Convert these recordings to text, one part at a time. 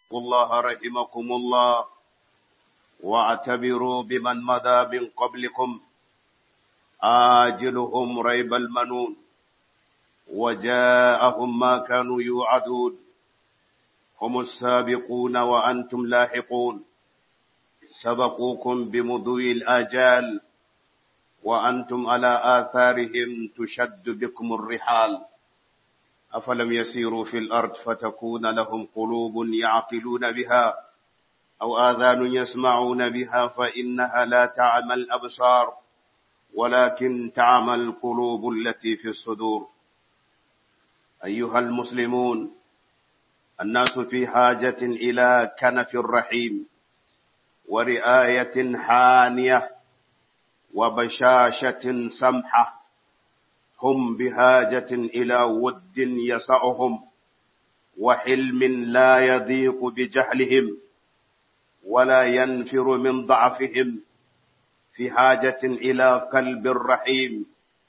الله رحمكم الله واعتبروا بمن مضى من قبلكم آجلهم ريب المنون وجاءهم ما كانوا يوعدون هم السابقون وأنتم لاحقون سبقوكم بمضي الآجال وأنتم على آثارهم تشد بكم الرحال أفلم يسيروا في الأرض فتكون لهم قلوب يعقلون بها أو آذان يسمعون بها فإنها لا تعمى الأبصار ولكن تعمى القلوب التي في الصدور أيها المسلمون الناس في حاجة إلى كنف الرحيم ورعاية حانية وبشاشة سمحة هم بحاجة إلى ود يسعهم وحلم لا يضيق بجهلهم ولا ينفر من ضعفهم في حاجة إلى قلب الرحيم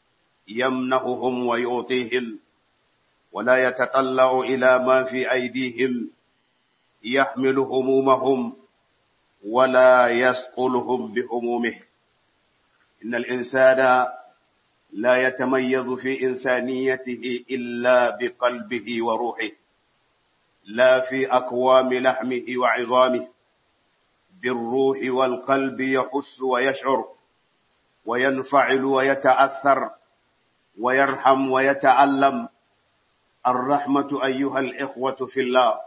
يمنحهم ويعطيهم ولا يتطلع إلى ما في أيديهم يحمل همومهم ولا يسقلهم بهمومه إن الإنسان لا يتميز في إنسانيته إلا بقلبه وروحه لا في أقوام لحمه وعظامه بالروح والقلب يحس ويشعر وينفعل ويتأثر ويرحم ويتألم الرحمة أيها الإخوة في الله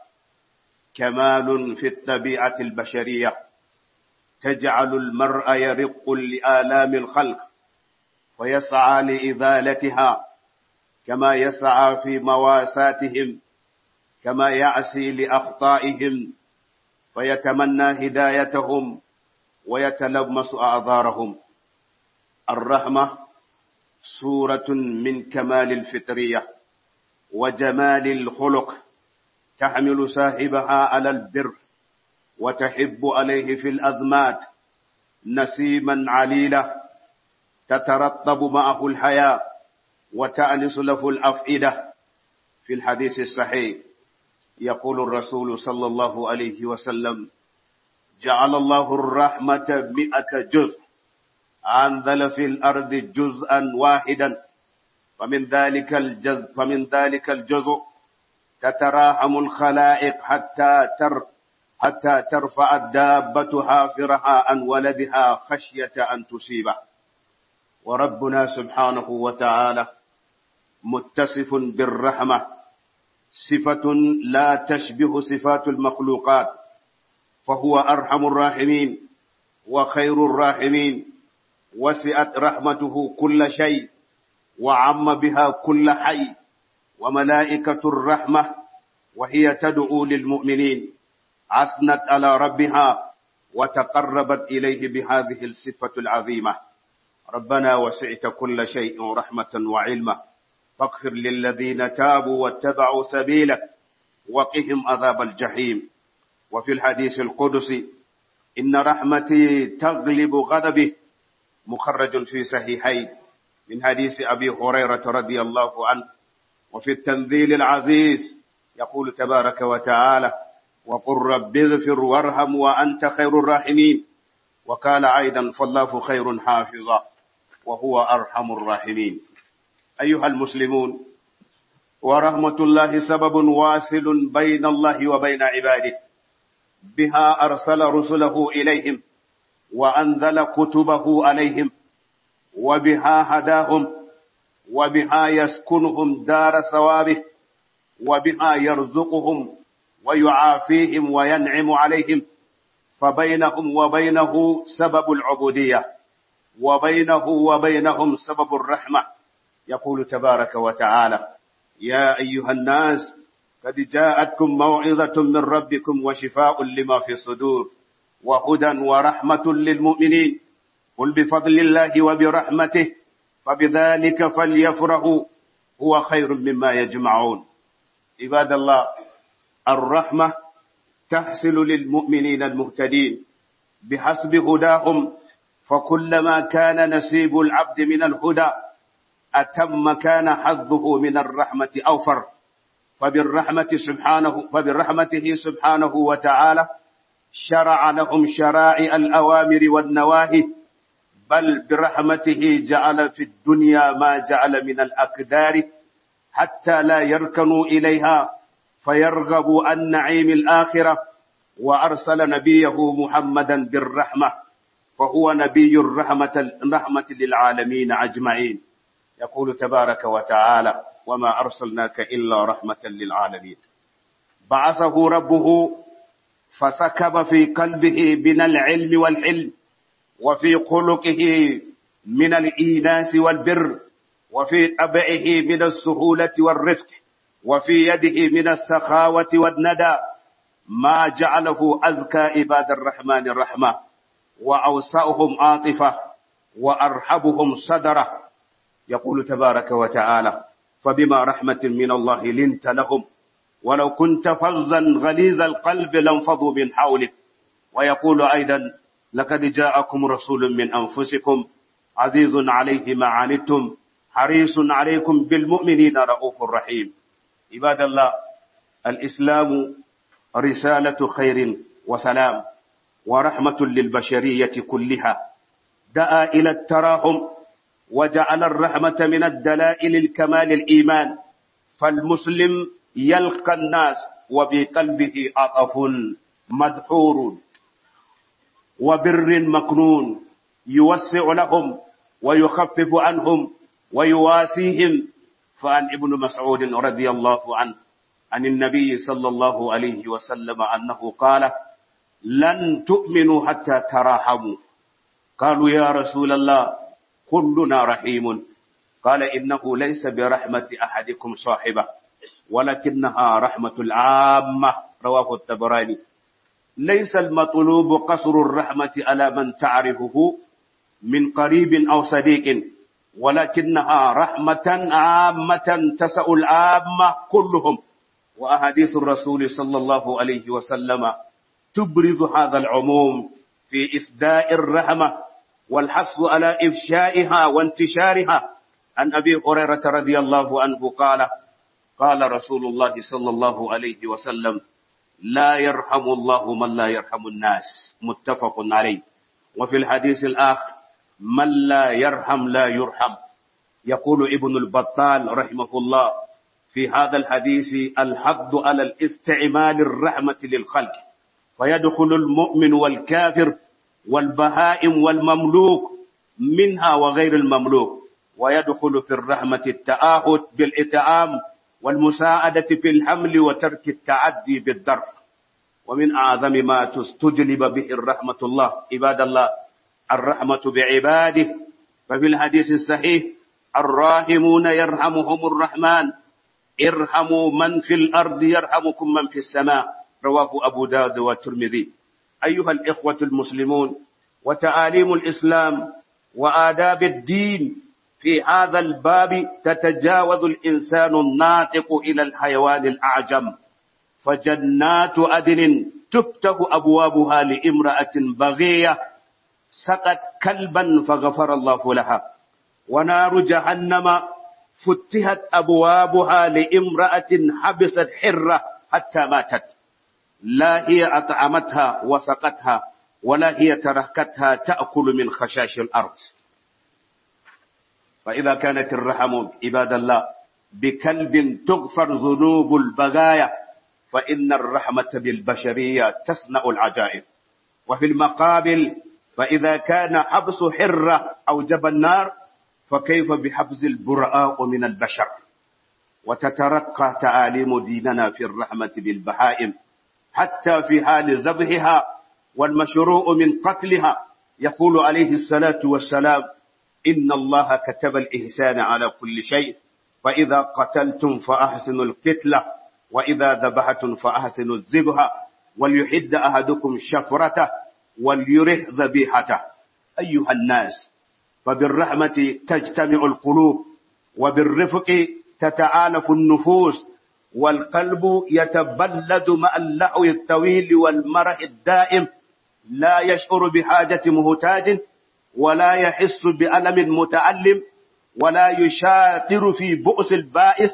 كمال في الطبيعة البشرية تجعل المرء يرق لآلام الخلق ويسعى لإزالتها كما يسعى في مواساتهم كما يعسي لأخطائهم ويتمنى هدايتهم ويتلمس أعذارهم الرحمة صورة من كمال الفطرية وجمال الخلق تحمل صاحبها على البر وتحب عليه في الأزمات نسيما عليلة تترطب معه الحياة وتأنس له الأفئدة في الحديث الصحيح يقول الرسول صلى الله عليه وسلم جعل الله الرحمة مئة جزء أنزل في الأرض جزءا واحدا فمن ذلك الجزء فمن ذلك الجزء تتراحم الخلائق حتى تر حتى ترفع الدابة حافرها عن ولدها خشية أن تصيبه وربنا سبحانه وتعالى متصف بالرحمة صفة لا تشبه صفات المخلوقات فهو أرحم الراحمين وخير الراحمين وسعت رحمته كل شيء وعم بها كل حي وملائكة الرحمة وهي تدعو للمؤمنين عسنت على ربها وتقربت إليه بهذه الصفة العظيمة ربنا وسعت كل شيء رحمة وعلما فاغفر للذين تابوا واتبعوا سبيلك وقهم عذاب الجحيم وفي الحديث القدسي إن رحمتي تغلب غضبه مخرج في صحيحين من حديث أبي هريرة رضي الله عنه وفي التنزيل العزيز يقول تبارك وتعالى وقل رب اغفر وارحم وأنت خير الراحمين وقال أيضا فالله خير حافظا وهو أرحم الراحمين أيها المسلمون ورحمة الله سبب واصل بين الله وبين عباده بها أرسل رسله إليهم وأنزل كتبه عليهم وبها هداهم وبها يسكنهم دار ثوابه وبها يرزقهم ويعافيهم وينعم عليهم فبينهم وبينه سبب العبودية وبينه وبينهم سبب الرحمة يقول تبارك وتعالى يا أيها الناس قد جاءتكم موعظة من ربكم وشفاء لما في الصدور وهدى ورحمة للمؤمنين قل بفضل الله وبرحمته فبذلك فليفرحوا هو خير مما يجمعون عباد الله الرحمة تحصل للمؤمنين المهتدين بحسب هداهم فكلما كان نسيب العبد من الهدى أتم كان حظه من الرحمة أوفر فبالرحمة سبحانه فبرحمته سبحانه وتعالى شرع لهم شرائع الأوامر والنواهي بل برحمته جعل في الدنيا ما جعل من الأقدار حتى لا يركنوا إليها فيرغبوا عن نعيم الآخرة وأرسل نبيه محمدا بالرحمة فهو نبي الرحمة الرحمة للعالمين أجمعين يقول تبارك وتعالى وما أرسلناك إلا رحمة للعالمين بعثه ربه فسكب في قلبه من العلم والحلم وفي خلقه من الإيناس والبر وفي طبعه من السهولة والرفق وفي يده من السخاوة والندى ما جعله أذكى عباد الرحمن الرحمة وأوسعهم عاطفة وأرحبهم صدرة يقول تبارك وتعالى فبما رحمة من الله لنت لهم ولو كنت فظا غليظ القلب لانفضوا من حولك ويقول أيضا لقد جاءكم رسول من أنفسكم عزيز عليه ما عنتم حريص عليكم بالمؤمنين رؤوف رحيم عباد الله الإسلام رسالة خير وسلام ورحمة للبشرية كلها دعا إلى التراحم وجعل الرحمة من الدلائل الكمال الإيمان فالمسلم يلقى الناس وبقلبه عطف مدحور وبر مكنون يوسع لهم ويخفف عنهم ويواسيهم فعن ابن مسعود رضي الله عنه عن النبي صلى الله عليه وسلم أنه قال لن تؤمنوا حتى تراحموا قالوا يا رسول الله كلنا رحيم قال إنه ليس برحمة أحدكم صاحبه ولكنها رحمة العامة رواه التبراني ليس المطلوب قصر الرحمة على من تعرفه من قريب أو صديق ولكنها رحمة عامة تسع العامة كلهم وأحاديث الرسول صلى الله عليه وسلم تبرز هذا العموم في إسداء الرحمة والحث على إفشائها وانتشارها عن أبي هريرة رضي الله عنه قال قال رسول الله صلى الله عليه وسلم لا يرحم الله من لا يرحم الناس متفق عليه وفي الحديث الآخر من لا يرحم لا يرحم يقول ابن البطال رحمه الله في هذا الحديث الحض على الاستعمال الرحمة للخلق فيدخل المؤمن والكافر والبهائم والمملوك منها وغير المملوك ويدخل في الرحمة التآهد بالإطعام والمساعدة في الحمل وترك التعدي بالضرب ومن أعظم ما تستجلب به الرحمة الله عباد الله الرحمة بعباده ففي الحديث الصحيح الراحمون يرحمهم الرحمن ارحموا من في الأرض يرحمكم من في السماء رواه أبو داود والترمذي أيها الإخوة المسلمون وتعاليم الإسلام وآداب الدين في هذا الباب تتجاوز الإنسان الناطق إلى الحيوان الأعجم فجنات أدن تفتح أبوابها لامرأة بغية سقت كلبا فغفر الله لها ونار جهنم فتحت أبوابها لامرأة حبست حرة حتى ماتت لا هي أطعمتها وسقتها ولا هي تركتها تأكل من خشاش الأرض فإذا كانت الرحم عباد الله بكلب تغفر ذنوب البغايا فإن الرحمة بالبشرية تصنع العجائب وفي المقابل فإذا كان حبس حرة أوجب النار فكيف بحبس البرآء من البشر وتترقى تعاليم ديننا في الرحمة بالبهائم حتى في حال ذبحها والمشروع من قتلها يقول عليه الصلاة والسلام إن الله كتب الإحسان على كل شيء فإذا قتلتم فأحسنوا القتلة وإذا ذبحتم فأحسنوا الذبح وليحد أحدكم شفرته وليرح ذبيحته أيها الناس فبالرحمة تجتمع القلوب وبالرفق تتعالف النفوس والقلب يتبلد مع اللهو الطويل والمرح الدائم لا يشعر بحاجة مهتاج ولا يحس بألم متألم ولا يشاطر في بؤس البائس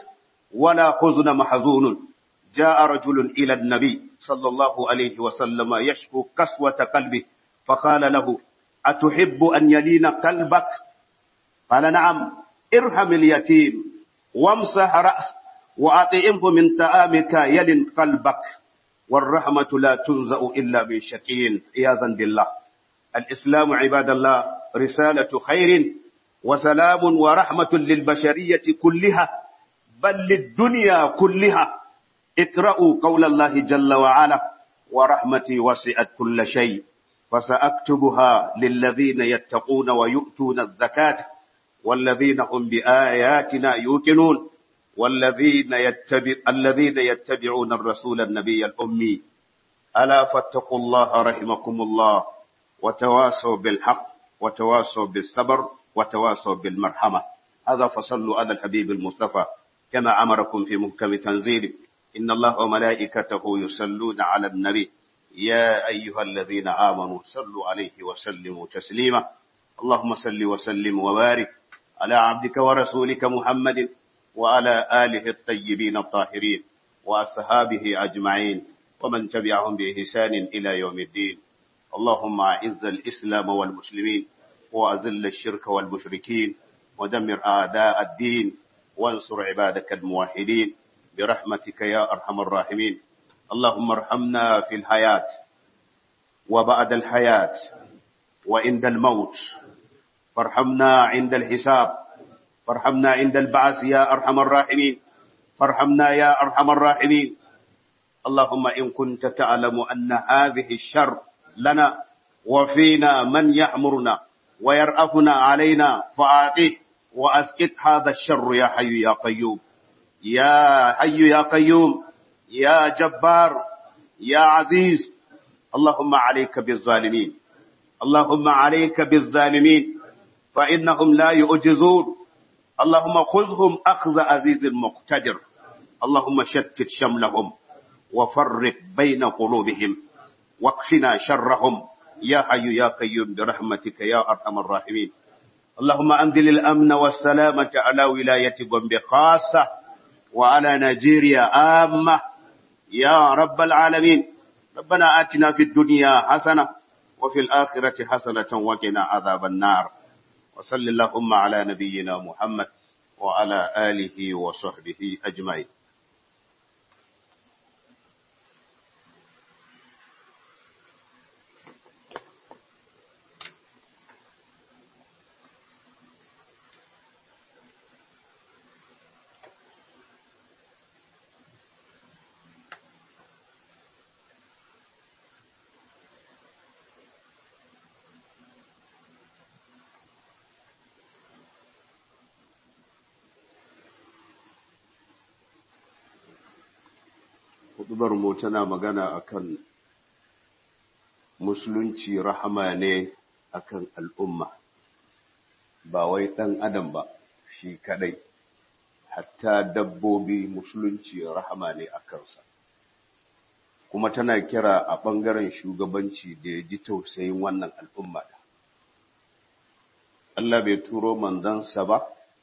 ولا حزن محزون جاء رجل إلى النبي صلى الله عليه وسلم يشكو قسوة قلبه فقال له أتحب أن يلين قلبك قال نعم ارحم اليتيم وامسح رأس وأطعمه من طعامك يلن قلبك والرحمة لا تنزأ إلا من شقي عياذا بالله الإسلام عباد الله رسالة خير وسلام ورحمة للبشرية كلها بل للدنيا كلها اقرأوا قول الله جل وعلا ورحمتي وسعت كل شيء فسأكتبها للذين يتقون ويؤتون الزكاة والذين هم بآياتنا يوقنون والذين يتبع الذين يتبعون الرسول النبي الأمي ألا فاتقوا الله رحمكم الله وتواصوا بالحق وتواصوا بالصبر وتواصوا بالمرحمة هذا فصلوا على الحبيب المصطفى كما أمركم في محكم تنزيله إن الله وملائكته يصلون على النبي يا أيها الذين آمنوا صلوا عليه وسلموا تسليما اللهم صل وسلم وبارك على عبدك ورسولك محمد وعلى آله الطيبين الطاهرين وأصحابه أجمعين ومن تبعهم بإحسان إلى يوم الدين اللهم أعز الإسلام والمسلمين وأذل الشرك والمشركين ودمر أعداء الدين وانصر عبادك الموحدين برحمتك يا أرحم الراحمين اللهم ارحمنا في الحياة وبعد الحياة وعند الموت فارحمنا عند الحساب فارحمنا عند البعث يا أرحم الراحمين فارحمنا يا أرحم الراحمين اللهم إن كنت تعلم أن هذه الشر لنا وفينا من يأمرنا ويرأفنا علينا فآتيه وأسكت هذا الشر يا حي يا قيوم يا حي يا قيوم يا جبار يا عزيز اللهم عليك بالظالمين اللهم عليك بالظالمين فإنهم لا يؤجزون اللهم خذهم أخذ عزيز مقتدر اللهم شتت شملهم وفرق بين قلوبهم واكفنا شرهم يا حي يا قيوم برحمتك يا أرحم الراحمين اللهم أنزل الأمن والسلامة على ولاية غombe خاصة وعلى نيجيريا عامة يا رب العالمين ربنا آتنا في الدنيا حسنة وفي الآخرة حسنة وقنا عذاب النار وصل اللهم على نبينا محمد وعلى آله وصحبه أجمعين hudubar mu tana magana akan musulunci rahama ne akan al'umma ba wai ɗan adam ba shi kadai hatta dabbobi musulunci rahama ne a kansa kuma tana kira a ɓangaren shugabanci da ya ji tausayin wannan al'umma Allah bai turo manzansa ba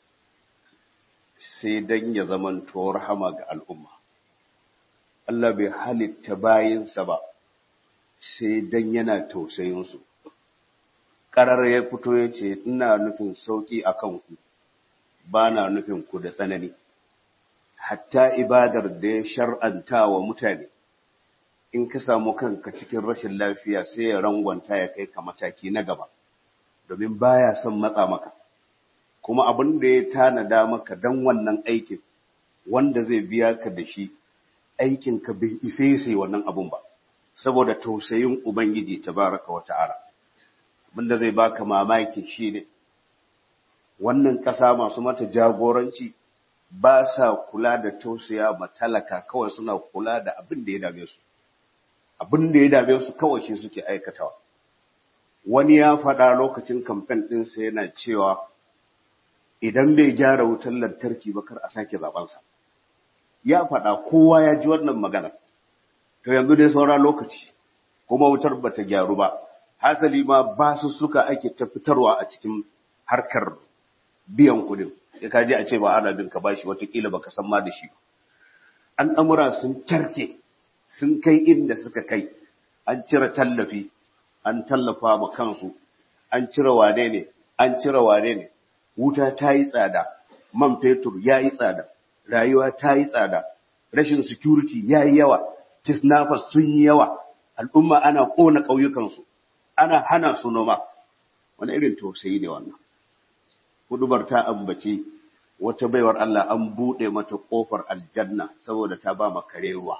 sai don ya zamanto rahama ga al'umma Allah bai halitta bayinsa ba sai dan yana tausayinsu. Ƙarar ya fito ya ce, Ina nufin sauƙi a kanku, ba na nufin ku da tsanani. Hatta ibadar da ya shar'anta wa mutane, in ka samu kanka cikin rashin lafiya sai ya rangwanta ya kai ka mataki na gaba, domin baya son matsa maka. Kuma abin da ya tanada maka don wannan aikin, wanda zai biya ka da shi, aikinka bai isa ya sai wannan abun ba saboda tausayin ubangiji tabaraka wa ta'ala abinda zai baka mamaki shine wannan ƙasa masu mata jagoranci ba sa kula da tausaya ma talaka kawai suna kula da abin da ya dame su abin da ya dame su kawai shi suke aikatawa wani ya faɗa lokacin kamfen ɗinsa yana cewa idan bai gyara wutar lantarki ba kar a sake zabansa ya faɗa kowa ya ji wannan magana to yanzu dai saura lokaci kuma wutar bata gyaru ba hasali ma ba su suka ake ta fitarwa a cikin harkar biyan kudin ya kaji a ce ba ana bin ka bashi watakila baka san ma da shi al'amura sun carke sun kai inda suka kai an cire tallafi an tallafa ma kansu an cire wane ne an cire wane ne wuta ta yi tsada man fetur ya yi tsada rayuwa ta yi tsada rashin security ya yi yawa kisnafas sun yi yawa al'umma ana ƙona ƙauyukansu ana hana su noma wani irin tausayi ne wannan hudubar ta ambace wata baiwar Allah an buɗe mata ƙofar aljanna saboda ta ba kare ruwa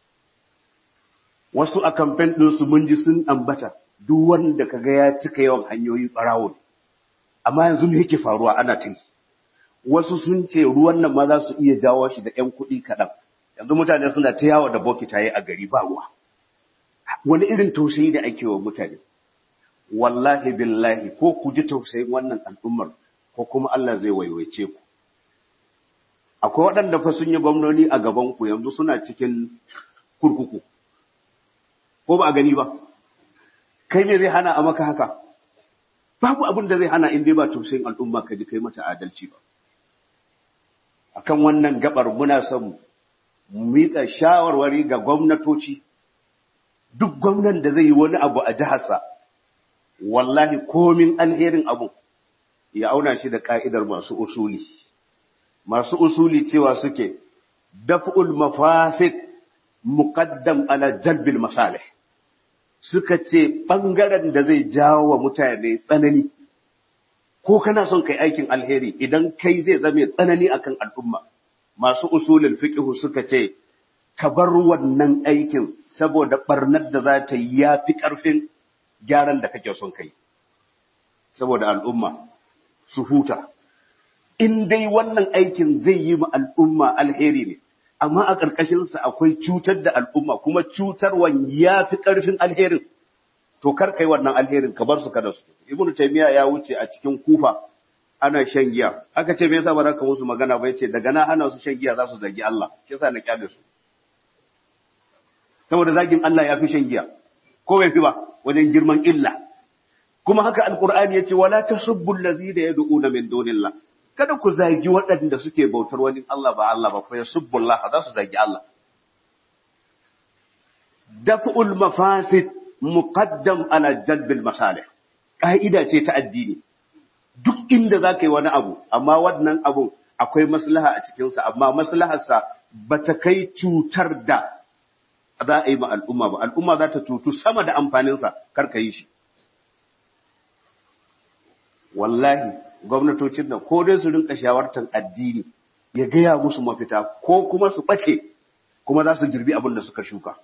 wasu a kamfen ɗinsu mun ji sun ambata duk wanda kaga ya cika yawan hanyoyi ɓarawon amma yanzu me yake faruwa ana ta yi wasu sun ce ruwan nan ma za su iya jawo shi da ‘yan kuɗi kaɗan yanzu mutane suna ta yawo da bokitaye a gari ba ruwa wani irin tausayi da ake wa mutane wallahi billahi ko ku ji tausayin wannan al'ummar ko kuma Allah zai waiwaice ku akwai waɗanda fa sun yi gwamnoni a gaban ku yanzu suna cikin kurkuku ko ba a gani ba kai me zai hana a maka haka babu abin da zai hana in dai ba tausayin al'umma ka ji kai mata adalci ba akan wannan gabar muna son mu miƙa shawarwari ga gwamnatoci duk gwamnan da zai yi wani abu a jiharsa wallahi komin alherin abu ya auna shi da ka'idar masu usuli masu usuli cewa suke daf'ul mafasid muqaddam ala jalbil masalih suka ce bangaren da zai jawo wa mutane tsanani ko kana son kai aikin alheri idan kai zai zame tsanani akan al'umma masu usulul fiqh suka ce ka bar wannan aikin saboda barnar da za ta yi yafi karfin gyaran da kake son kai saboda al'umma su huta in dai wannan aikin zai yi ma al'umma alheri ne amma a ƙarƙashinsa akwai cutar da al'umma kuma cutarwan ya fi ƙarfin alherin to kar kai wannan alherin ka bar su kada su ibnu taymiya ya wuce a cikin kufa ana shan giya aka ce me yasa ba za ka musu magana ba yace daga na hana su shan giya za su zagi Allah shi yasa na kyale su saboda zagin Allah ya fi shan giya ko bai fi ba wajen girman illa kuma haka alqur'ani yace wala tasubbu allazina yad'una min dunillah kada ku zagi waɗanda suke bautar wani Allah ba Allah ba fa yasubbu Allah za su zagi Allah daf'ul mafasid muqaddam ala jalbil masalih ka'ida ce ta addini duk inda za ka yi wani abu amma wannan abu akwai maslaha a cikinsa amma maslaharsa ba ta kai cutar da za a yi ma al'umma ba al'umma za ta cutu sama da amfaninsa kar ka yi shi wallahi gwamnatocin nan ko dai su rinka shawartar addini ya gaya musu mafita ko kuma su ɓace kuma za su girbi abin da suka shuka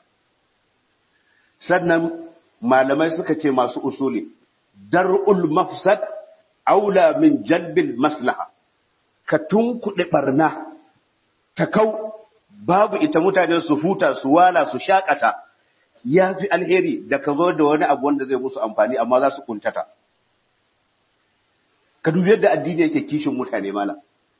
sannan malamai suka ce masu usuli dar'ul mafsad aula min jalbil maslaha ka tunkuɗe barna ta kau babu ita mutane su huta su wala su shakata ya fi alheri da ka zo da wani abu wanda zai musu amfani amma za su kuntata ka dubi yadda addini yake kishin mutane mala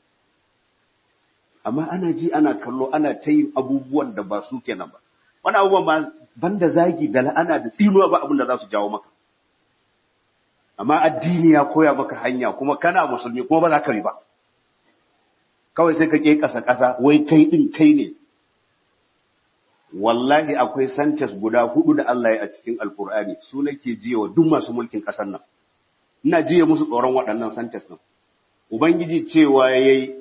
amma ana ji ana kallo ana ta yin abubuwan da ba su kenan ba wani abubuwan ba banda zagi da la'ana da tsinuwa ba abin da za su jawo maka amma addini ya koya maka hanya kuma kana musulmi kuma ba za ka riba kawai sai ka ke ƙasa ƙasa wai kai ɗin kai ne wallahi akwai santas guda hudu da Allah ya a cikin alkur'ani su nake jiya wa duk masu mulkin ƙasar nan ina jiya musu tsoron waɗannan santas nan ubangiji cewa yayi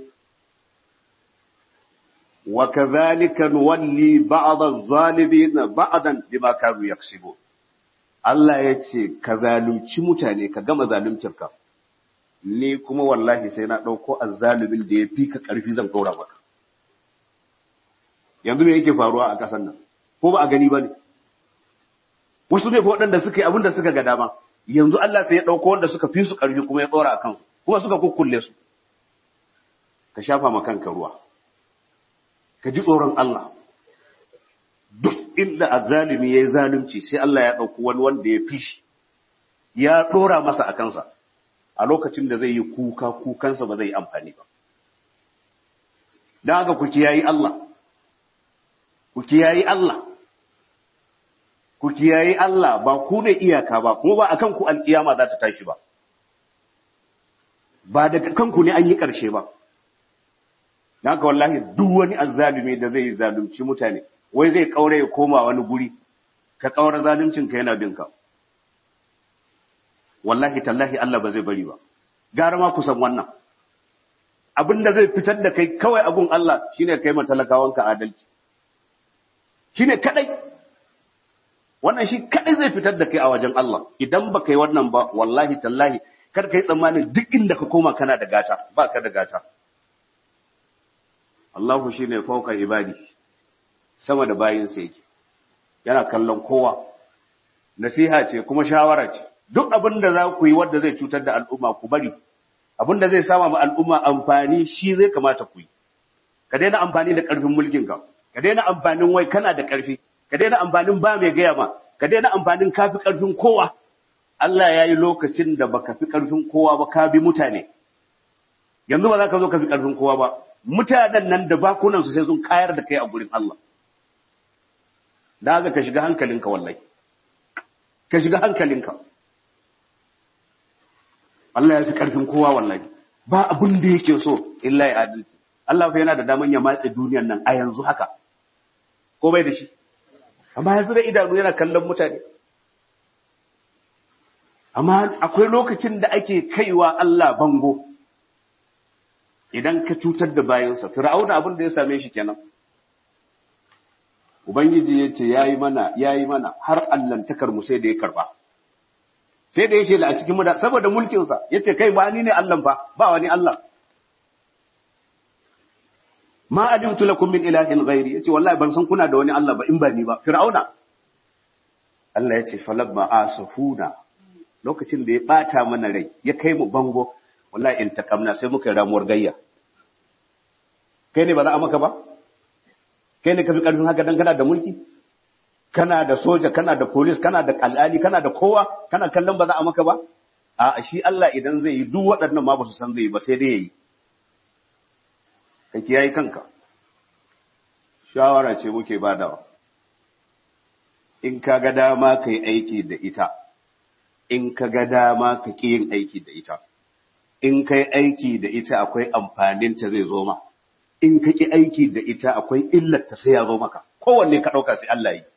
wa kadhalika nuwalli ba'd adh-dhalimin ba'dan bima kanu yaksibun Allah ya ce, Ka zalunci mutane, ka gama zaluntar ka, ni kuma wallahi sai na ɗauko azzalumin da ya fi ka ƙarfi zan ɗora maka. Yanzu me yake faruwa a ƙasar nan, ko ba a gani ba ne? Wasu ne waɗanda suka yi abin da suka ga dama, yanzu Allah sai ya ɗauko wanda suka fi su ƙarfi kuma ya ɗora a kansu, kuma suka kukkulle su. Ka shafa ma kanka ruwa, ka ji tsoron Allah. duk inda azzalimi ya yi zalunci sai Allah ya ɗauki wani wanda ya fi shi ya ɗora masa a kansa a lokacin da zai yi kuka kukansa ba zai yi amfani ba don haka ku kiyayi Allah ku kiyayi Allah ku kiyayi Allah ba ku ne iyaka ba kuma ba akan ku alkiyama za ta tashi ba ba daga kanku ne an yi ƙarshe ba haka wallahi duk wani azzalumi da zai zalunci mutane wai zai kaure ya koma wani guri ka kaura zaluncin ka yana binka wallahi tallahi Allah ba zai bari ba gara ma kusan wannan abin da zai fitar da kai kawai abun Allah shine kai ma talakawanka adalci shine kadai wannan shi kadai zai fitar da kai a wajen Allah idan ba kai wannan ba wallahi tallahi kar kai tsammanin duk inda ka koma kana da gata ba ka da gata Allahu shine fauka ibadi sama da bayin sa yake yana kallon kowa nasiha ce kuma shawara ce duk abin da za ku yi wanda zai cutar da al'umma ku bari abin da zai sama ma al'umma amfani shi zai kamata ku yi ka daina amfani da ƙarfin mulkin ka ka daina amfanin wai kana da ƙarfi ka daina amfanin ba mai gaya ma ka daina amfanin ka fi ƙarfin kowa Allah ya yi lokacin da baka fi ƙarfin kowa ba ka bi mutane yanzu ba za ka zo ka fi ƙarfin kowa ba mutanen nan da bakunansu sai sun kayar da kai a gurin Allah da haka ka shiga hankalinka wallahi ka shiga hankalinka Allah ya fi ƙarfin kowa wallahi ba abin da yake so illa ya adalci Allah fa yana da daman ya matse duniyar nan a yanzu haka ko bai da shi amma yanzu da idanu yana kallon mutane amma akwai lokacin da ake kaiwa Allah bango idan ka cutar da bayansa fir'auna abin da ya same shi kenan ubangiji ya ce yayi mana yayi mana har allantakar mu sai da ya karba sai da ya ce a cikin mu saboda mulkin sa yace kai ba ni ne Allah fa ba wani Allah ma alimtu lakum min ilahin ghairi yace wallahi ban san kuna da wani Allah ba in ba ni ba fir'auna Allah yace falamma asafuna lokacin da ya bata mana rai ya kai mu bango wallahi in takamna sai muka ramuwar gayya kai ne ba za a maka ba kai ne ka fi karfin haka dan kana da mulki kana da soja kana da police kana da al'ali kana da kowa kana kallon ba za a maka ba a shi Allah idan zai yi duk waɗannan ma ba su san zai yi ba sai dai yayi ka kiyaye kanka shawara ce muke badawa in ka ga dama ka yi aiki da ita in ka ga dama ka ƙi yin aiki da ita in ka yi aiki da ita akwai amfaninta zai zo ma in ka ƙi aiki da ita akwai illarta sai ya zo maka kowanne ka ɗauka sai Allah yi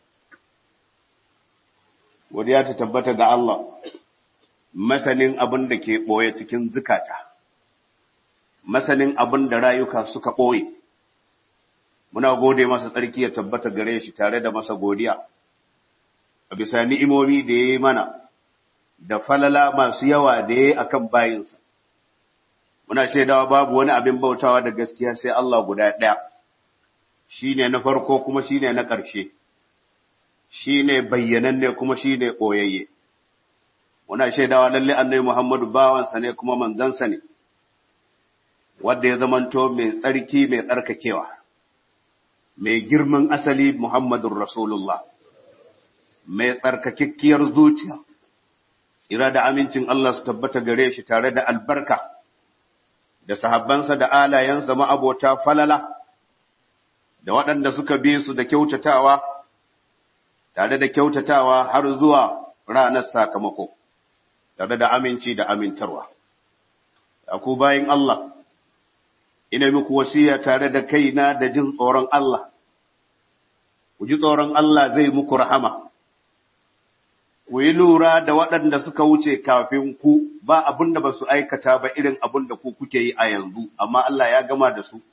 godiya ta tabbata ga Allah masanin abin da ke ɓoye cikin zukata masanin abin da rayuka suka ɓoye muna gode masa tsarki ya tabbata gare shi tare da masa godiya a bisa ni'imomi da ya yi mana da falala masu yawa da ya yi a kan bayinsa muna shaidawa babu wani abin bautawa da gaskiya sai Allah guda ɗaya shi ne na farko kuma shi ne na ƙarshe shi ne bayyananne kuma shi ne ɓoyayye muna shaidawa lalle annai Muhammadu bawansa ne kuma manzansa ne wadda ya zamanto mai tsarki mai tsarkakewa mai girman asali Muhammadun Rasulullah mai tsarkakekkiyar zuciya tsira da amincin Allah su tabbata gare shi tare da albarka da sahabbansa da alayensa ma'abota falala da waɗanda suka bi su da kyautatawa tare da kyautatawa har zuwa ranar sakamako tare da aminci da amintarwa ku bayin Allah ina muku wasiya tare da kaina da jin tsoron Allah ku ji tsoron Allah zai muku rahama ku yi lura da waɗanda suka wuce kafin ku ba abin da ba su aikata ba irin abin da ku kuke yi a yanzu, amma Allah ya gama da su.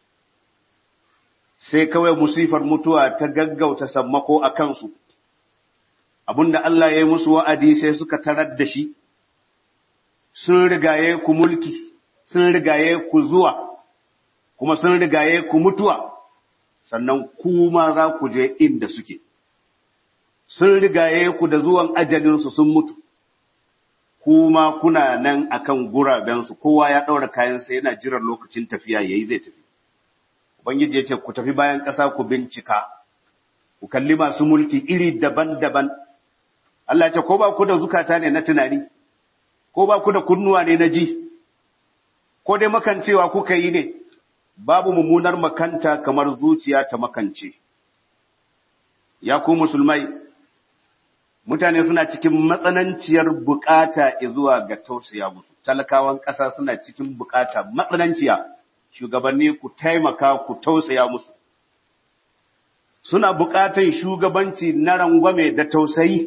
Sai kawai musifar mutuwa ta gaggauta sammako a kansu, abin da Allah ya yi musu wa'adi sai suka tarar da shi, sun rigaye ku mulki, sun rigaye ku zuwa, kuma sun rigaye ku mutuwa, sannan kuma za ku je inda suke. sun rigaye ku da zuwan ajalinsu sun mutu, kuma kuna nan akan gurabensu, kowa ya ɗaura kayansa yana jiran lokacin tafiya ya yi zai tafi. Ubangiji ya ce, ku tafi bayan ƙasa ku bincika, ku kalli masu mulki iri daban-daban. Allah ce, ko ba ku da zukata ne na tunani, ko ba ku da kunnuwa ne na ji, ko dai makancewa kuka yi ne, babu mummunar makanta kamar zuciya ta makance. Ya ku musulmai, mutane suna cikin matsananciyar bukata zuwa ga tausaya musu talakawan ƙasa suna cikin bukata matsananciya shugabanni ku taimaka ku tausaya musu suna bukatan shugabanci na rangwame da tausayi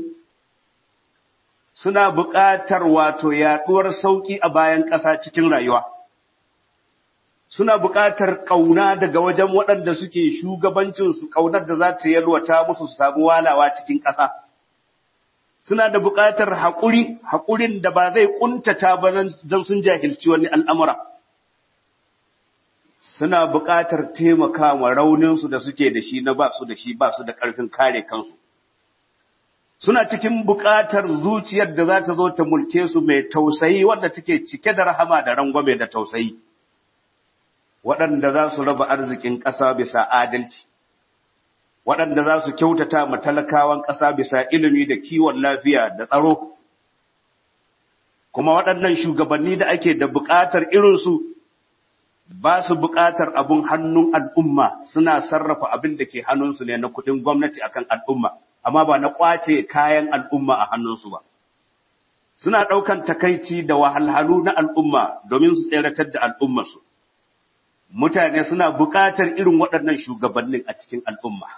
suna bukatar wato yaduwar sauki a bayan ƙasa cikin rayuwa suna bukatar ƙauna daga wajen waɗanda suke shugabancinsu ƙaunar da za ta yalwata musu su samu walawa cikin ƙasa suna da buƙatar haƙuri, haƙurin da ba zai ƙuntata ba don sun jahilci wani al'amura. Suna buƙatar taimakawa rauninsu da suke da shi na ba su da shi ba su da ƙarfin kare kansu. Suna cikin buƙatar zuciyar da za ta zo ta mulke su mai tausayi wadda take cike da rahama da rangwame da tausayi. Waɗanda za su raba arzikin ƙasa bisa adalci. waɗanda za su kyautata ma talakawan ƙasa bisa ilimi da kiwon lafiya da tsaro, kuma waɗannan shugabanni da ake da buƙatar irinsu ba su buƙatar abin hannun al'umma suna sarrafa abin da ke hannunsu ne na kuɗin gwamnati akan al'umma, amma ba na ƙwace kayan al'umma a hannunsu ba. Suna ɗaukan takaici da wahalhalu na al'umma domin su tseratar da al'ummarsu. Mutane suna buƙatar irin waɗannan shugabannin a cikin al'umma.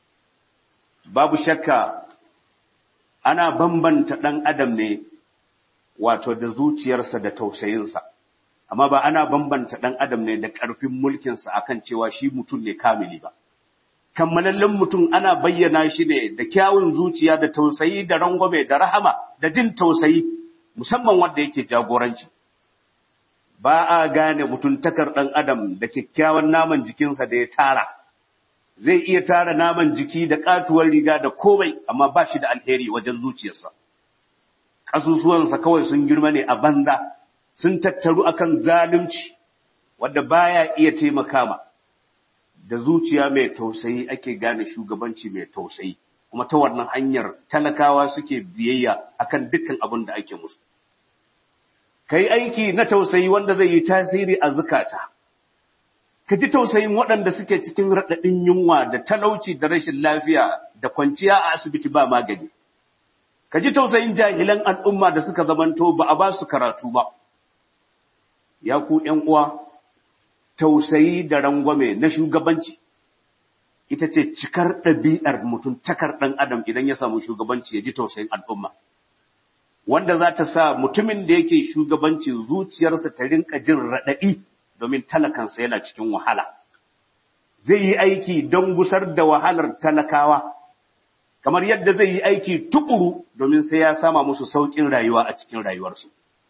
babu shakka ana bambanta ɗan adam ne wato da zuciyarsa da tausayinsa amma ba ana bambanta ɗan adam ne da ƙarfin mulkinsa akan cewa shi mutum ne kamili ba kammalallen mutum ana bayyana shi ne da kyawun zuciya da tausayi da rangwame da rahama da jin tausayi musamman wanda yake jagoranci ba a gane mutuntakar ɗan adam da kyakkyawan naman jikinsa da ya tara zai iya tara naman jiki da katuwar riga da komai amma ba shi da alheri wajen zuciyarsa ƙasusuwansa kawai sun girma ne a banza sun tattaru akan zalunci wadda baya iya taimaka ma da zuciya mai tausayi ake gane shugabanci mai tausayi kuma ta wannan hanyar talakawa suke biyayya akan dukkan abin da ake musu kai aiki na tausayi wanda zai yi tasiri a zukata ka ji tausayin waɗanda suke cikin raɗaɗin yunwa da talauci da rashin lafiya da kwanciya a asibiti ba magani. Ka ji tausayin jahilan al'umma da suka zamanto ba a ba su karatu ba. Ya ku uwa, tausayi da rangwame na shugabanci, ita ce cikar ɗabi'ar mutum takar ɗan adam idan ya samu shugabanci ya ji tausayin al'umma. Wanda za ta sa mutumin da yake shugabanci zuciyarsa ta rinka jin raɗaɗi. domin talakansa yana cikin wahala. Zai yi aiki don gusar da wahalar talakawa, kamar yadda zai yi aiki tukuru domin sai ya sama musu sauƙin rayuwa a cikin rayuwarsu.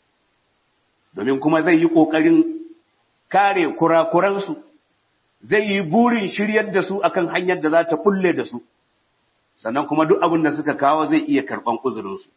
Domin kuma zai yi ƙoƙarin kare kurakuransu, zai yi burin shiryar da su akan hanyar da za ta kulle da su, sannan kuma duk abin da suka kawo zai iya karɓan uzurinsu.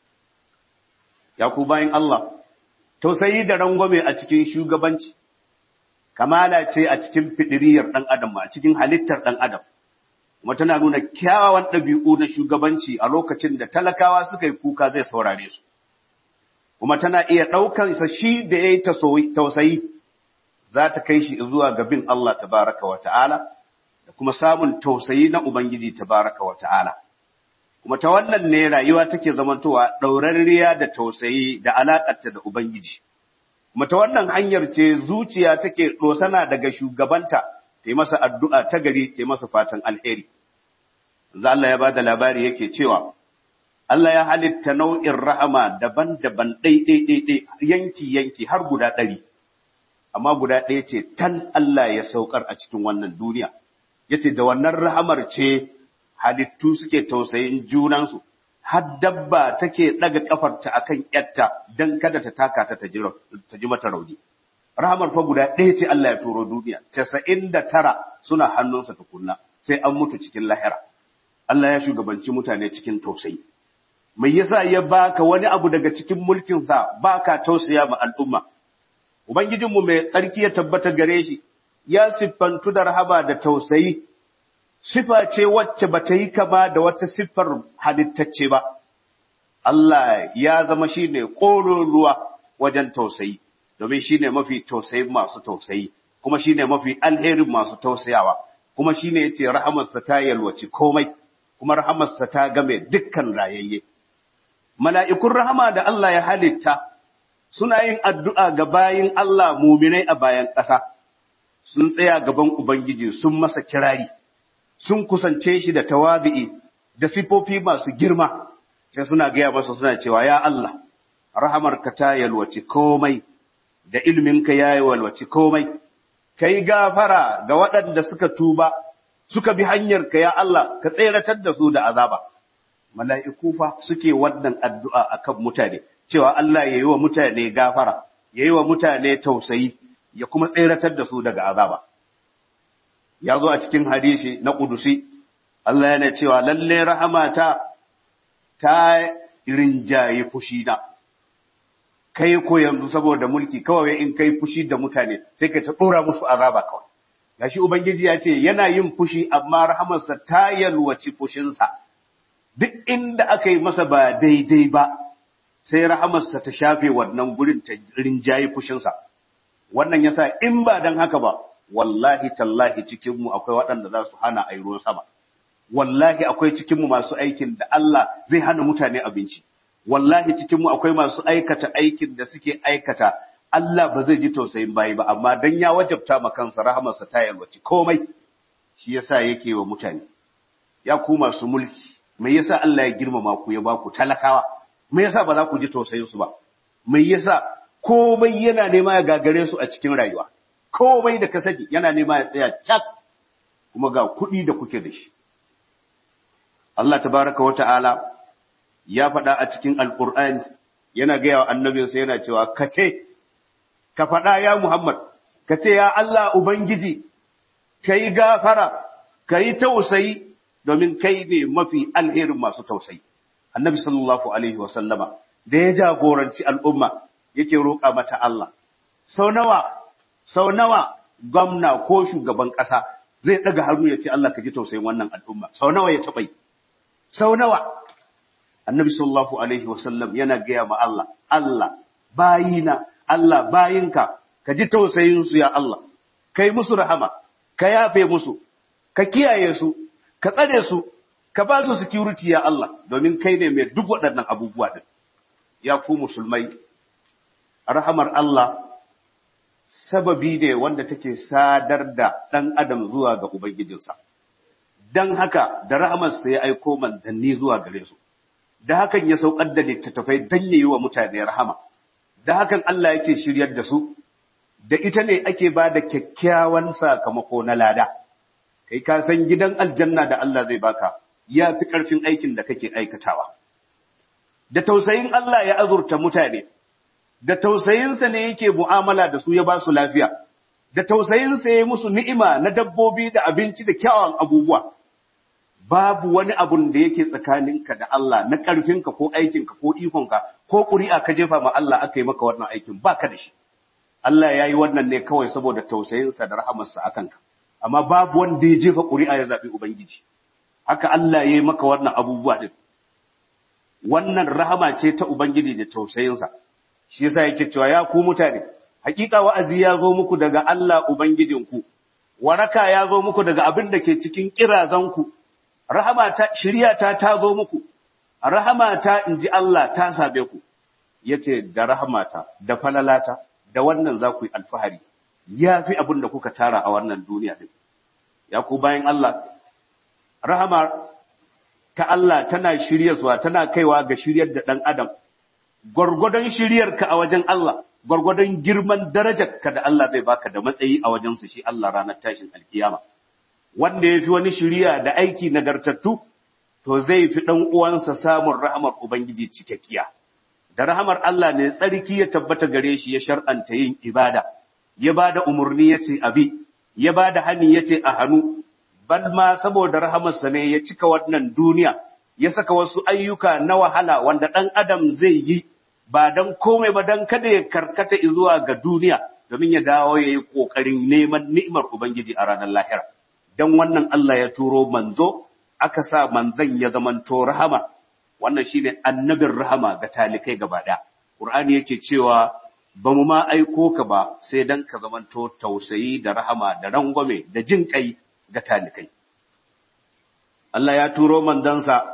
Ya ku bayan Allah, tausayi da rangwame a cikin shugabanci. kamala ce a cikin fidiriyar ɗan adam a cikin halittar ɗan adam kuma tana nuna kyawawan ɗabi'u na shugabanci a lokacin da talakawa suka yi kuka zai saurare su kuma tana iya ɗaukan sa shi da ya yi tausayi za ta kai shi zuwa ga bin Allah tabaraka wa ta'ala da kuma samun tausayi na Ubangiji tabaraka wa ta'ala kuma ta wannan ne rayuwa take zamantowa ɗaurarriya da tausayi da alaƙarta da Ubangiji kuma ta wannan hanyar ce zuciya take ɗosana daga shugabanta ta yi masa addu'a ta gari ta yi masa fatan alheri. Za Allah ya ba da labari yake cewa, Allah ya halitta nau'in rahama daban-daban ɗai-ɗai-ɗai yanki-yanki har guda ɗari, amma guda ɗaya ce tal Allah ya saukar a cikin wannan duniya. Ya ce da wannan rahamar ce halittu suke tausayin junansu, har dabba take ɗaga ƙafarta a kan ‘yatta don kada ta taka ta ta ji mata rauni. Rahamar fa guda ɗaya ce Allah ya turo duniya, casa'in da tara suna hannunsa tukunna, sai an mutu cikin lahira. Allah ya shugabanci mutane cikin tausayi. Mai yasa ya baka wani abu daga cikin mulkinsa baka tausaya ma al'umma. Ubangijinmu mai tsarki ya tabbata gare shi, ya siffantu da rahaba da tausayi sifa ce wacce ba ta yi kama da wata siffar halittacce ba. Allah ya zama shi ne ruwa wajen tausayi, domin shi ne mafi tausayin masu tausayi, kuma shi ne mafi alherin masu tausayawa, kuma shi ne ya ce rahamarsa ta yalwaci komai, kuma rahamarsa ta game dukkan rayayye. mala'ikun rahama da Allah ya halitta suna yin addu'a ga bayin Allah muminai a bayan ƙasa, sun tsaya gaban Ubangiji sun masa kirari, sun kusance shi da tawazi'i da sifofi masu girma, sai suna gaya masa suna cewa, Ya Allah, rahamarka ta yalwaci komai, da ilminka ya yalwaci komai, ka yi gafara ga waɗanda suka tuba, suka bi hanyarka ya Allah, ka tseratar da su da azaba. Mala'iku fa suke wannan addu'a akan mutane. cewa Allah ya yi wa mutane gafara, ya yi wa mutane tausayi, ya kuma tseratar da su daga azaba. Ya zo a cikin hadisi na ƙudusi, Allah yana cewa lalle rahamata ta rinjaye fushina. Kai ko yanzu saboda mulki kawai in kai fushi da mutane sai ka ta ɗora musu azaba kawai. Gashi Ubangiji ya ce yana yin fushi amma rahamarsa ta yalwaci fushinsa. Duk inda aka yi masa ba daidai ba, sai rahamarsa ta shafe wannan gurin ta rinjaye fushinsa. Wannan yasa in ba don haka ba, wallahi tallahi cikinmu akwai waɗanda za su hana a ruwan sama. Wallahi akwai cikinmu masu aikin da Allah zai hana mutane abinci. Wallahi cikinmu akwai masu aikata aikin da suke aikata Allah ba zai ji tausayin bayi ba, amma don ya wajabta ma kansa rahamarsa ta yalwaci komai, shi yasa yake wa mutane. Ya ku masu mulki, me yasa Allah ya girmama ku ya ba ku talakawa? me yasa ba za ku ji tausayin su ba me yasa komai yana nema ya gagare su a cikin rayuwa komai da ka sani yana nema ya tsaya cak kuma ga kuɗi da kuke da shi Allah tabaraka wa ta'ala ya faɗa a cikin alƙur'ani yana gaya wa annabinsa yana cewa ka ce ka faɗa ya Muhammad ka ce ya Allah Ubangiji ka yi gafara ka yi tausayi domin kai ne mafi alherin masu tausayi annabi sallallahu alaihi wa sallama da ya jagoranci al'umma yake roƙa mata Allah sau nawa sau nawa gwamna ko shugaban ƙasa zai ɗaga hannu ya ce Allah ka ji tausayin wannan al'umma sau nawa ya taɓa yi sau nawa annabi sallallahu alaihi wa sallam yana gaya ma Allah Allah bayina Allah bayinka ka ji tausayin su ya Allah kai musu rahama ka yafe musu ka kiyaye su ka tsare su ka ba su security ya Allah domin kai ne mai duk waɗannan abubuwa din ya ku musulmai rahamar Allah sababi ne wanda take sadar da ɗan adam zuwa ga ubangijinsa dan haka da rahamarsa ya aiko manzanni zuwa gare su da hakan ya saukar da littattafai dan yayi wa mutane rahama da hakan Allah yake shiryar da su da ita ne ake ba da kyakkyawan sakamako na lada kai ka san gidan aljanna da Allah zai baka ya fi ƙarfin aikin da kake aikatawa da tausayin Allah ya azurta mutane da tausayinsa ne yake mu'amala da su ya ba su lafiya da tausayinsa ya musu ni'ima na dabbobi da abinci da kyawawan abubuwa babu wani abun da yake tsakaninka da Allah na ƙarfinka ko aikinka ko ikonka ko ƙuri'a ka jefa ma Allah aka yi maka wannan aikin baka da shi Allah ya yi wannan ne kawai saboda tausayinsa da rahamarsa a kanka amma babu wanda ya jefa ƙuri'a ya zaɓi Ubangiji haka Allah ya yi maka wannan abubuwa ɗin wannan rahama ce ta Ubangiji da tausayinsa shi yasa yake cewa ya ku mutane hakika wa'azi ya zo muku daga Allah Ubangijinku waraka ya zo muku daga abin da ke cikin kirazanku rahama ta shiriya ta ta zo muku rahama ta inji Allah ta same ku yace da rahamata da falalata da wannan za ku yi alfahari ya fi abin da kuka tara a wannan duniya din ya ku bayan Allah rahama ta Allah tana shiryarwa tana kaiwa ga shiryar da ɗan adam gwargwadon shiryarka a wajen Allah gwargwadon girman darajarka da Allah zai baka da matsayi a wajensa shi Allah ranar tashin alkiyama wanda ya fi wani shirya da aiki nagartattu to zai fi ɗan uwansa samun rahamar Ubangiji cikakkiya da rahamar Allah ne tsarki ya tabbata gare shi ya shar'anta yin ibada ya ba da umarni ya ce abi ya ba da hani ya ce a hannu bal ma saboda rahamarsa ne ya cika wannan duniya ya saka wasu ayyuka na wahala wanda ɗan adam zai yi ba don komai ba don kada ya karkata zuwa ga duniya domin ya dawo ya yi ƙoƙarin neman ni'imar Ubangiji a ranar lahira. Don wannan Allah ya turo manzo, aka sa manzan ya zamanto rahama, wannan shi ne annabin rahama ga talikai gaba ɗaya. Ƙur'ani yake cewa ba mu ma aiko ka ba sai don ka zamanto tausayi da rahama da rangwame da jin ƙai ga talikai. Allah ya turo manzansa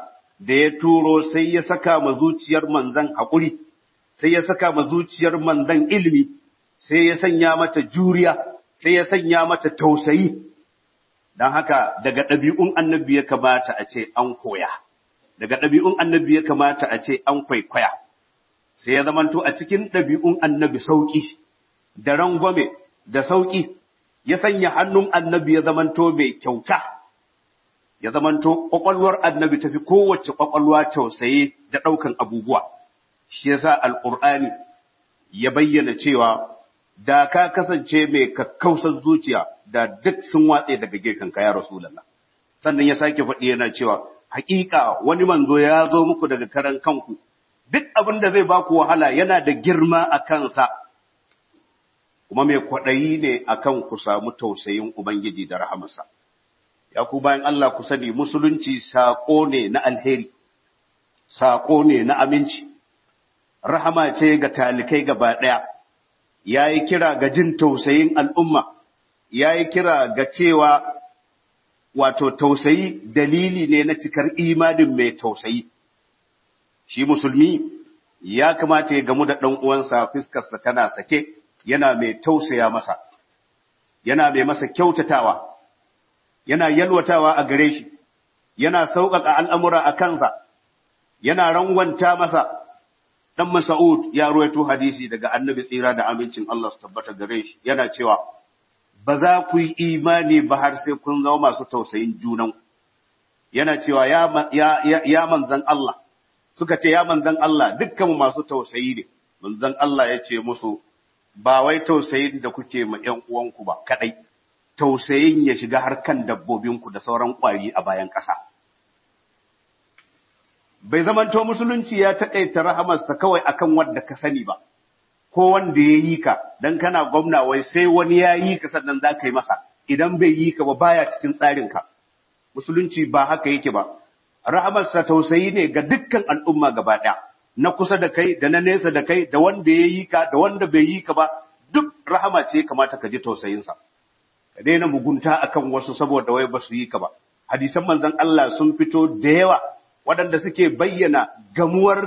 da ya turo sai ya saka ma zuciyar manzan haƙuri sai ya saka ma zuciyar manzan ilimi sai ya sanya mata juriya sai ya sanya mata tausayi don haka daga ɗabi'un annabi ya kamata a ce an koya daga ɗabi'un annabi ya kamata a ce an kwaikwaya sai ya zamanto a cikin ɗabi'un annabi sauƙi da rangwame da sauƙi ya sanya hannun annabi ya zamanto mai kyauta ya zamanto ƙwaƙwalwar annabi tafi kowace ƙwaƙwalwa tausaye da ɗaukan abubuwa shi yasa alƙur'ani ya bayyana cewa da ka kasance mai kakkausar zuciya da duk sun watse daga gefen ya Rasulallah. Sannan ya sake faɗi yana cewa, hakika wani manzo ya zo muku daga karan kanku, duk abin da zai baku wahala yana da girma a kansa, kuma mai kwaɗayi ne a kan ku samu tausayin Ubangiji da rahamarsa. Ya ku bayan Allah ku sani musulunci saƙo ne na alheri, saƙo ne na aminci, rahama ce ga talikai gaba ɗaya. ya yi kira ga jin tausayin al'umma, ya yi kira ga cewa wato tausayi dalili ne na cikar imanin mai tausayi. Shi musulmi ya kamata ya gamu da ɗan uwansa fiskarsa tana sake yana mai tausaya masa, yana mai masa kyautatawa, yana yalwatawa a gare shi, yana sauƙaƙa al'amura a kansa, yana rangwanta masa. dan Mas'ud ya ruwaito hadisi daga Annabi tsira da amincin Allah su tabbata gare shi yana cewa ba za ku yi imani ba har sai kun zama masu tausayin junan yana cewa ya ya ya manzan Allah suka ce ya manzan Allah dukkan masu tausayi ne manzan Allah ya ce musu ba wai tausayin da kuke ma ƴan uwanku ba kadai tausayin ya shiga har kan dabbobinku da sauran ƙwari a bayan ƙasa bai zamanto musulunci ya taƙaita rahamarsa kawai akan wanda ka sani ba, ko wanda ya yi ka, don kana gwamna wai sai wani ya yi ka sannan za ka yi masa, idan bai yi ka ba baya cikin tsarinka. Musulunci ba haka yake ba, rahamarsa tausayi ne ga dukkan al'umma gaba ɗaya, na kusa da kai, da na nesa da kai, da wanda ya yi ka, da wanda bai yi ka ba, duk rahama ce kamata ka ji tausayinsa. Ka daina mugunta akan wasu saboda wai ba su yi ka ba. Hadisan manzon Allah sun fito da yawa waɗanda suke bayyana gamuwar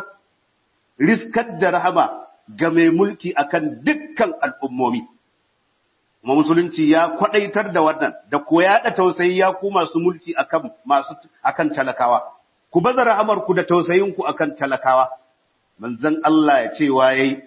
riskar da rahama ga mai mulki akan dukkan al'ummomi. Kuma musulunci ya kwaɗaitar da wannan da koya da tausayi ya ku masu mulki akan masu akan talakawa. Ku baza rahamarku da tausayinku akan talakawa. Manzon Allah ya ce yayi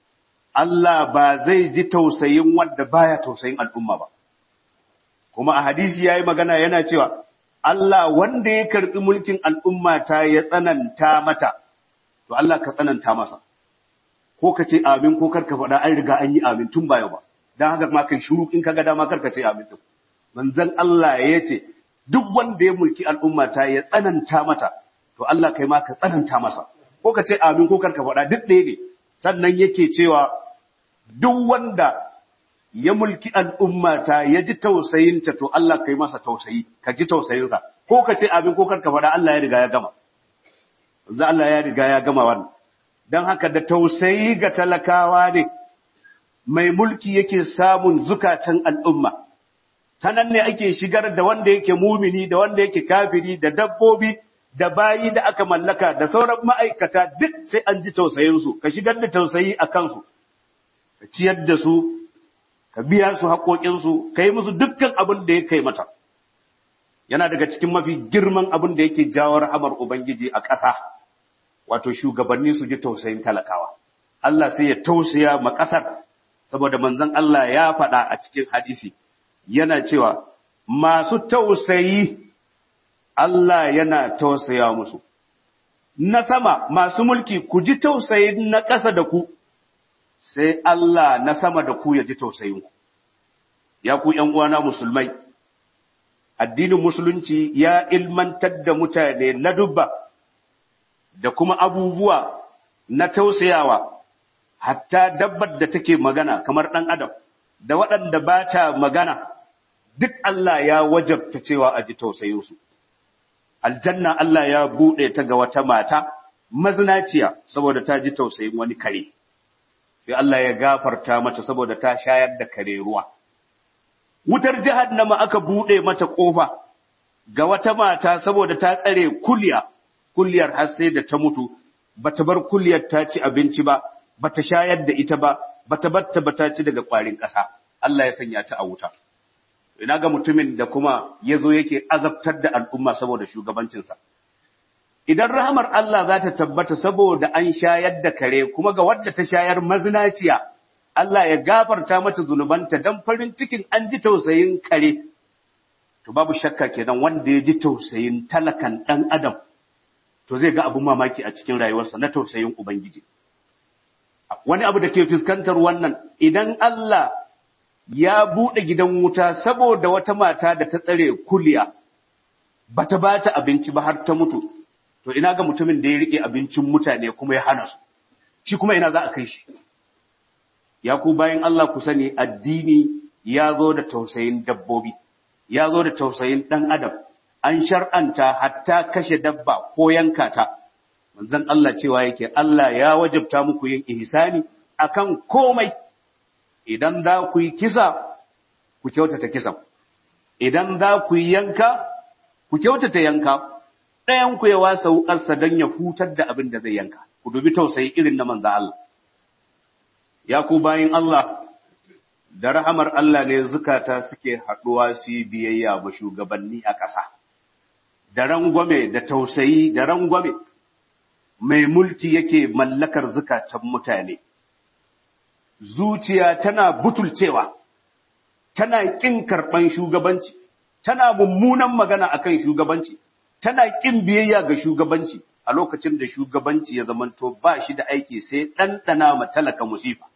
Allah ba zai ji tausayin wanda baya tausayin al'umma ba. Kuma a hadisi yayi magana yana cewa Allah wanda ya karɓi mulkin al'umma ta ya tsananta mata, to Allah ka tsananta masa, ko ka ce amin ko karka faɗa an riga an yi amin tun baya ba, don haka ma kai shuru in ka ga dama karka ce amin tun. Manzan Allah ya ce, duk wanda ya mulki al'umma ta ya tsananta mata, to Allah kai ma ka tsananta masa, ko ka ce amin ko karka faɗa duk ɗaya ne, sannan yake cewa duk wanda ya mulki al'ummata ya ji tausayinta to Allah kai masa tausayi, ka ji tausayinsa, ko ka ce abin ko karka faɗa Allah ya riga ya gama. Za Allah ya riga ya gama wannan. Don haka da tausayi ga talakawa ne, mai mulki yake samun zukatan al'umma. Ta nan ne ake shigar da wanda yake mumini, da wanda yake kafiri, da dabbobi, da bayi da aka mallaka, da sauran ma'aikata duk sai an ji tausayinsu, ka shigar da tausayi a kansu, ka ciyar da su, ka biya su haƙoƙinsu, ka yi musu dukkan abin da ya kai mata. Yana daga cikin mafi girman abin da yake jawo rahamar Ubangiji a ƙasa, wato shugabanni su ji tausayin talakawa. Allah sai ya tausaya ma ƙasar, saboda manzon Allah ya faɗa a cikin hadisi, yana cewa, masu tausayi Allah yana tausaya musu. Na sama masu mulki ku ji tausayin na ƙasa da ku, sai Allah na sama da ku ya ji tausayinku. Ya ku uwana musulmai, addinin musulunci ya ilmantar da mutane ladubba da kuma abubuwa na tausayawa, hatta dabbar da take magana kamar ɗan adam, da waɗanda ba ta magana, duk Allah ya wajabta cewa a ji tausayinsu. Aljanna Allah ya buɗe ta ga wata mata mazinaciya saboda ta ji tausayin wani kare. sai Allah ya gafarta mata saboda ta shayar da kare ruwa. Wutar jahannama aka buɗe mata ƙofa ga wata mata saboda ta tsare kulya kulliyar har sai da ta mutu bata bar kulliyar ta ci abinci ba bata shayar da ita ba bata batta bata ci daga kwarin ƙasa Allah ya sanya ta a wuta ina ga mutumin da kuma yazo yake azabtar da al'umma saboda shugabancinsa idan rahamar Allah za ta tabbata saboda an shayar da kare kuma ga wadda ta shayar mazinaciya Allah ya gafarta mata zunubanta dan farin cikin an ji tausayin kare to babu shakka kenan wanda ya ji tausayin talakan dan adam to zai ga abun mamaki a cikin rayuwarsa na tausayin ubangiji wani abu da ke fuskantar wannan idan Allah ya buɗe gidan wuta saboda wata mata da ta tsare kuliya bata ba ta abinci ba har ta mutu to ina ga mutumin da ya rike abincin mutane kuma ya hana su shi kuma ina za a kai shi ya ku bayan Allah ku sani addini ya zo da tausayin dabbobi ya zo da tausayin ɗan adam an shar'anta hatta kashe dabba ko yanka ta manzon Allah cewa yake Allah ya wajabta muku yin ihsani akan komai idan za ku yi kisa ku kyautata kisan idan za ku yi yanka ku kyautata yanka ɗayan ku ya wasa wukarsa don ya hutar da abin da zai yanka ku dubi tausayi irin na manzo Allah ya ku bayin Allah da rahamar Allah ne zukata suke haɗuwa su yi biyayya ba shugabanni a ƙasa da rangwame da tausayi da rangwame mai mulki yake mallakar zukatan mutane zuciya tana butulcewa tana ƙin karɓan shugabanci tana mummunan magana akan shugabanci tana ƙin biyayya ga shugabanci a lokacin da shugabanci ya zamanto ba shi da aiki sai ɗanɗana ma talaka musifa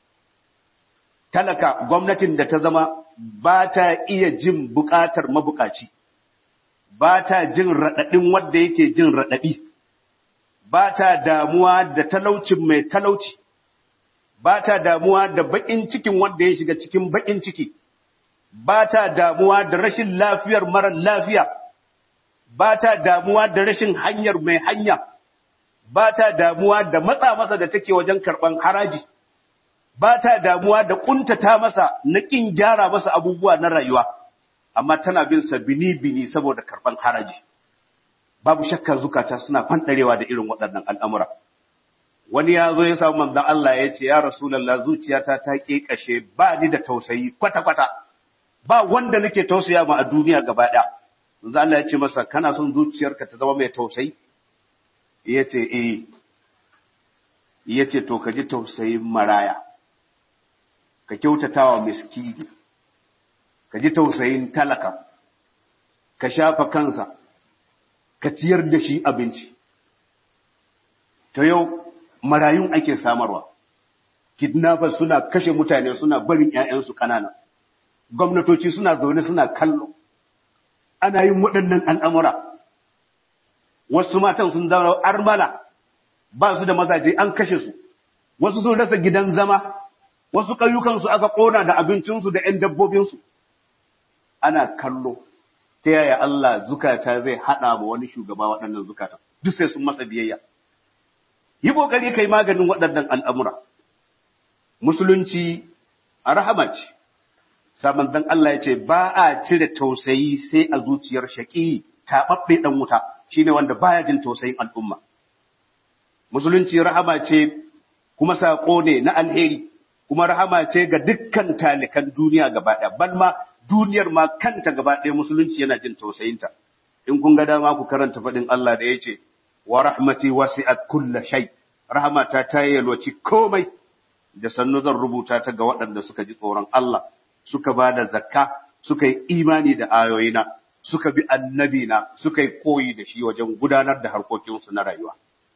talaka gwamnatin da ta zama ba ta iya jin buƙatar mabukaci ba ta jin raɗaɗin wanda yake jin raɗaɗi ba ta damuwa da talaucin mai talauci ba ta damuwa da baƙin cikin wanda ya shiga cikin baƙin ciki ba ta damuwa da rashin lafiyar marar lafiya ba ta damuwa da rashin hanyar mai hanya ba ta damuwa da matsa masa da take wajen karɓan haraji ba ta damuwa da ƙuntata masa na ƙin gyara masa abubuwa na rayuwa amma tana bin sa bini-bini saboda karɓan haraji babu shakka zukata suna fanɗarewa da irin waɗannan al'amura wani ya zo ya samu manzan Allah ya ce ya rasulallah zuciyata ta ƙeƙashe ba ni da tausayi kwata-kwata ba wanda nake tausaya ma a duniya gaba ɗaya manzan Allah ya ce masa kana son zuciyarka ta zama mai tausayi ya ce eh ya ce to ka ji tausayin maraya ka kyautata wa miskini ka ji tausayin talaka ka shafa kansa ka ciyar da shi abinci ta yau marayun ake samarwa kidnappers suna kashe mutane suna barin 'ya'yansu ƙanana gwamnatoci suna zaune suna kallo ana yin waɗannan al'amura wasu matan sun zama armala ba su da mazaje an kashe su wasu sun rasa gidan zama wasu ƙayyukansu aka ƙona da abincinsu da ‘yan dabbobinsu ana kallo ta yaya Allah zukata zai haɗa ma wani shugaba waɗannan zukata duk sai sun masa biyayya yi ƙoƙari kai maganin waɗannan al'amura musulunci a rahama ce saman dan Allah ya ce ba a cire tausayi sai a zuciyar shaƙi taɓaɓɓe ɗan wuta shine wanda baya jin tausayin al'umma musulunci rahama ce kuma saƙo ne na alheri kuma rahama ce ga dukkan talikan duniya gaba ɗaya ban ma duniyar ma kanta gaba ɗaya musulunci yana jin tausayinta in kun ga dama ku karanta faɗin Allah da ya ce wa rahmati wasi'at kulla shay rahmata ta yalwaci komai da sannu zan rubuta ta ga waɗanda suka ji tsoron Allah suka ba da zakka suka yi imani da ayoyina suka bi annabina suka yi koyi da shi wajen gudanar da harkokinsu na rayuwa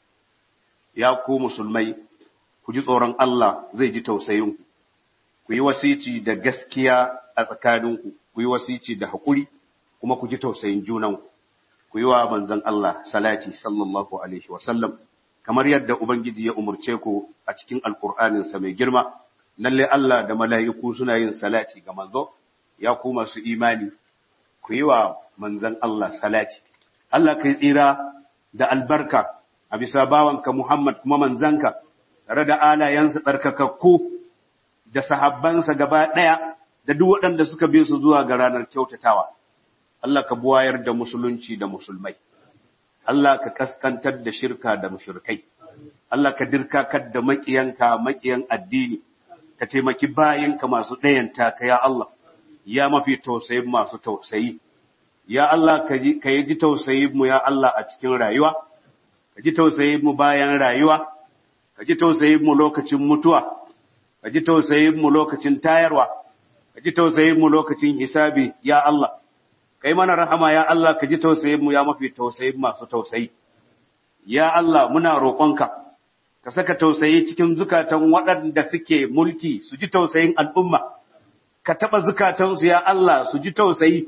ya ku musulmai ku ji tsoron Allah zai ji tausayinku ku yi wasici da gaskiya a tsakaninku ku yi wasici da haƙuri kuma ku ji tausayin junanku ku yi wa manzon Allah salati sallallahu alaihi wasallam kamar yadda ubangiji ya umurce ku a cikin alkur'aninsa mai girma lalle Allah da mala'iku suna yin salati ga manzo ya ku masu imani ku yi wa manzon Allah salati Allah kai tsira da albarka a bisa bawanka Muhammad kuma manzanka tare da alayensa tsarkakakku da sahabbansa gaba ɗaya da duk waɗanda suka bi su zuwa ga ranar kyautatawa. Allah ka buwayar da musulunci da musulmai. Allah ka kaskantar da shirka da mushrikai Allah ka dirkakar da makiyanka makiyan addini ka taimaki bayinka masu ɗayanta ka ya Allah ya mafi tausayin masu tausayi ya Allah ka yi ji tausayin mu ya Allah a cikin rayuwa ka ji tausayin mu bayan rayuwa ka ji tausayin mu lokacin mutuwa ka ji tausayin mu lokacin tayarwa ka ji tausayin mu lokacin hisabi ya Allah kai mana rahama ya Allah ka ji tausayin mu ya mafi tausayin masu tausayi ya Allah muna roƙonka ka saka tausayi cikin zukatan waɗanda suke mulki su ji tausayin al'umma ka taɓa zukatansu ya Allah su ji tausayi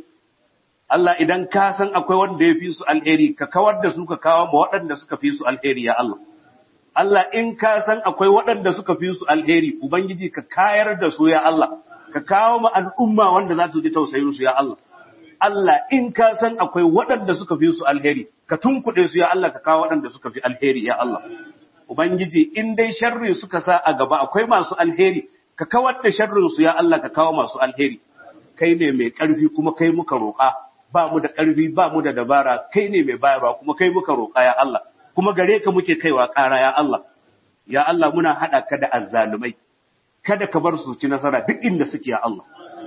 Allah idan ka san akwai wanda ya fi su alheri ka kawar da su ka kawo ma waɗanda suka fi su alheri ya Allah Allah in ka san akwai waɗanda suka fi su alheri ubangiji ka kayar da su ya Allah ka kawo ma al'umma wanda za su ji tausayin su ya Allah Allah in ka san akwai waɗanda suka fi su alheri ka tunkuɗe su ya Allah ka kawo waɗanda suka fi alheri ya Allah Ubangiji in dai sharri suka sa a gaba akwai masu alheri ka kawar da sharrin su ya Allah ka kawo masu alheri kai ne mai ƙarfi kuma kai muka roƙa ba mu da ƙarfi ba mu da dabara kai ne mai bayarwa kuma kai muka roƙa ya Allah kuma gare ka muke kaiwa ƙara ya Allah ya Allah muna haɗa ka da azzalumai kada ka bar su ci nasara duk inda suke ya Allah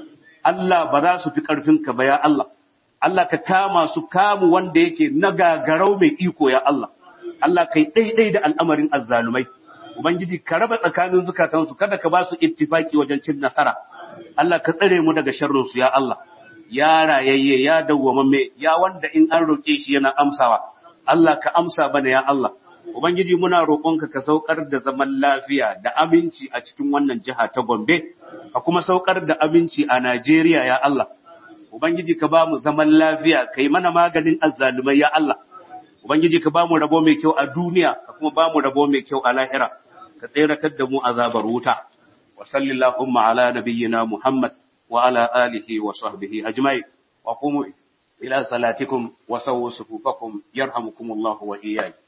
Allah ba za su fi ƙarfinka ba ya Allah Allah ka kama su kamu wanda yake na gagarau mai iko ya Allah Allah kai ɗaiɗai da al'amarin azzalumai Ubangiji ka raba tsakanin zukatansu kada ka ba su ittifaki wajen cin nasara Allah ka tsare mu daga sharrinsu ya Allah ya rayayye ya dawwamamme ya wanda in an roƙe shi yana amsawa Allah ka amsa bana ya Allah Ubangiji muna roƙonka ka saukar da zaman lafiya da aminci a cikin wannan jiha ta Gombe, ka kuma saukar da aminci a Najeriya ya Allah. Ubangiji ka ba mu zaman lafiya, ka yi mana maganin azzalumai ya Allah. Ubangiji ka ba mu rabo mai kyau a duniya, ka kuma ba mu rabo mai kyau a lahira, ka tseratar da mu azabar wuta. Wa sallallahu ala nabiyyina Muhammad wa ala alihi wa sahbihi ajma'in. Wa qumu ila salatikum wa sawwu sufufakum yarhamukumullahu wa iyyakum.